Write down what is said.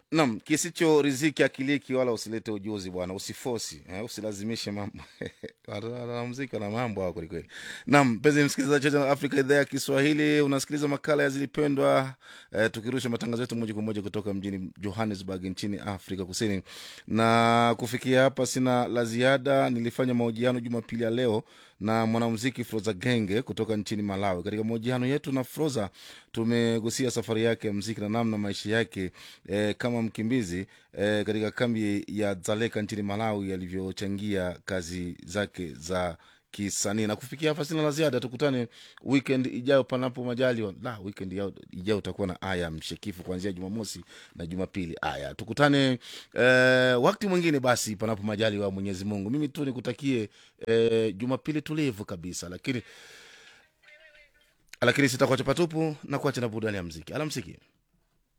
Naam, kisicho riziki akiliki wala usilete ujuzi bwana, usifosi eh, usilazimishe mambo wanamuziki wana mambo hao kwelikweli. Naam, mpenzi msikilizaji wa Channel Africa idhaa ya Kiswahili, unasikiliza makala ya Zilipendwa eh, tukirusha matangazo yetu moja kwa moja kutoka mjini Johannesburg nchini Afrika Kusini. Na kufikia hapa sina la ziada. Nilifanya mahojiano Jumapili ya leo na mwanamuziki Froza Genge kutoka nchini Malawi. Katika mahojiano yetu na Froza tumegusia safari yake ya muziki na namna maisha yake eh, kama mkimbizi eh, katika kambi ya Dzaleka nchini Malawi yalivyochangia kazi zake za kisanii. Na kufikia hapa sina la ziada, tukutane weekend ijayo panapo majaliwa. La, weekend ijayo ijayo utakuwa na aya mshekifu kuanzia Jumamosi na Jumapili. Aya, tukutane eh, wakati mwingine basi, panapo majaliwa Mwenyezi Mungu. Mimi tu nikutakie eh, Jumapili tulivu kabisa, lakini lakini sitakuacha patupu na kuacha na burudani ya mziki. Alamsiki.